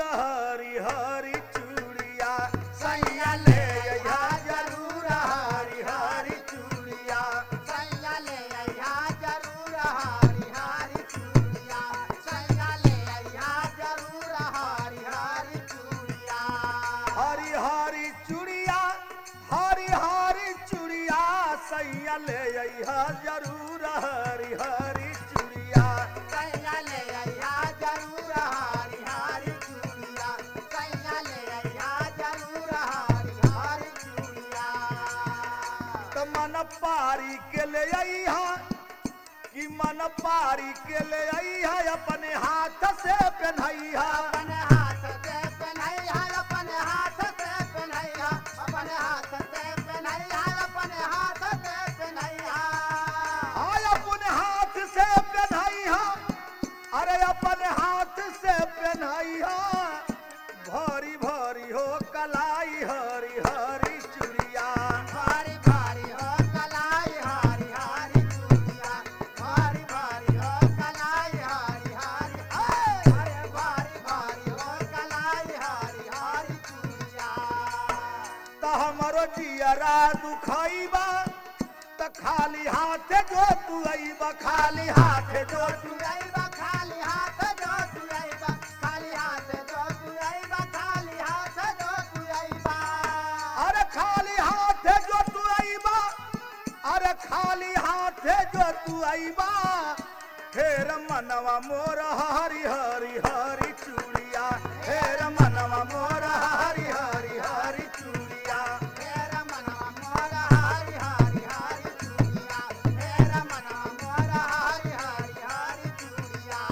हरी हरी चूड़िया सैया ले अइहा जरूर हरी हरी चूड़िया सैया ले अइहा जरूर हारी हारी चूड़िया सैया ले अइहा जरूर हारी हारी चूड़िया हरी हरी चूड़िया हरी हरी चूड़िया सैया ले अइहा जरूर हरी हरी चूड़िया सैया ले अइहा जरूर हारी हारी चूड़िया सैया ले अइहा जरूर हारी हारी चूड़िया त मन पारी के ले अइहा कि मन पारी के ले अइहा अपने हाथ से पहनइहा अपने हाथ से पहनैया अपने हाथ से पहनैया अपने हाथ से पहनैया अपने हाथ से पहनैया आय अपने हाथ से पहनइहा अरे अपने हाथ से पहनइहा भारी भारी हो कलाई हरी हरी चूड़िया भारी भारी हो कलाई हारी हारी चूड़िया भारी भारी हो कलाई हारी हारी ए, अरे भारी भारी हो कलाई हारी हारी चूड़िया त हमरो जियरा दुखइबा त खाली हाथे जो तू अइबा खाली हाथे जो तू तुरैबा खाली हाथ जो तुरैबा खाली हाथ जो तुरैबा खाली हाथ जो तुरैबा अरे खाली हाथे जो तू अइबा अरे खाली हाथे जो तू अइबा फेर मनवा मोर हरी हरी हरी चूड़िया फेर मनवा मोर हरी हरी हरी चूड़िया मेरा मनवा मोरा हारी हारी हारी चूड़िया मेरा मनवा मोरा हारी हारी हारी चूड़िया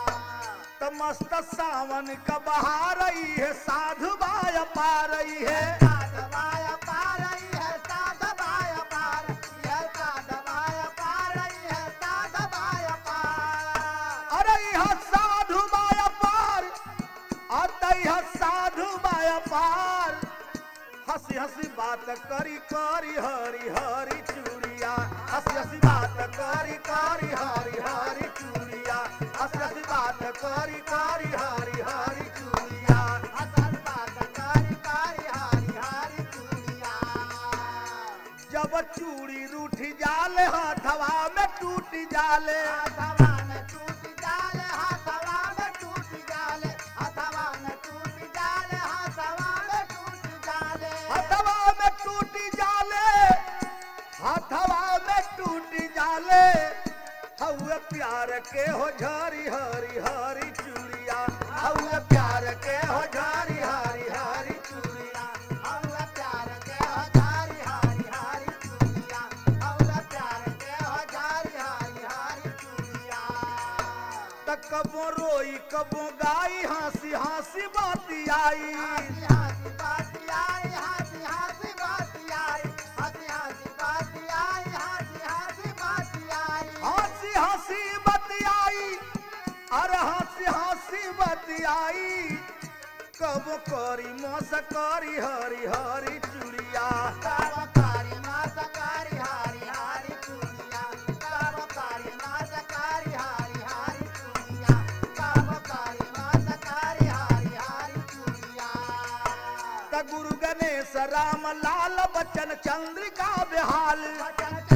त मस्त सावन का बहार रही है साधु बाया पा रही है साधवाया पार रही है साधवाया पार यह साधवाया पार रही है साधवाया पार अरे यह साधु बाया पार आता यह साधु बाया पार हंसी हंसी बात करी करी हरी हरी चूड़िया हंसी हंसी बात करी करी हरी हरी चूड़िया हंसी हंसी बात करी करी हरी हरी चूड़िया असल बात कारी कारी हारी हारी चूड़िया जब चूड़ी रूठी जाले हाथवा में टूटी जाले हाथवा में टूट जाले हाथवा में टूट जाले हाथवा में टूट जाले हाथवा में टूट जाले हथवा में टूटी जाले हथवा में टूटी जाले हउए प्यार के हो झरी हरी हरी चूड़िया हउए प्यार के हो झरी हरी हरी चूड़िया औला प्यार के हजारी हारी हारी चूड़िया औला प्यार के हजारी हारी हारी चूड़िया त कबो रोई कबो गाई हंसी हंसी बाती आई हाथी हाथी बाती आई हाथी हाथी बाती आई हाथी हाथी बाती आई हाथी हाथी बाती आई हंसी हंसी बतियाई अरे हंसी हंसी बतियाई कब करी मस करी हरी हरी चूड़िया कारोकारी मासकारी हारी हारी चूड़िया कारोकारी मासकारी हारी हारी चूड़िया कारोकारी मासकारी हारी हारी चूड़िया त गुरु गणेश राम लाल बच्चन चंद्रिका बेहाल बचन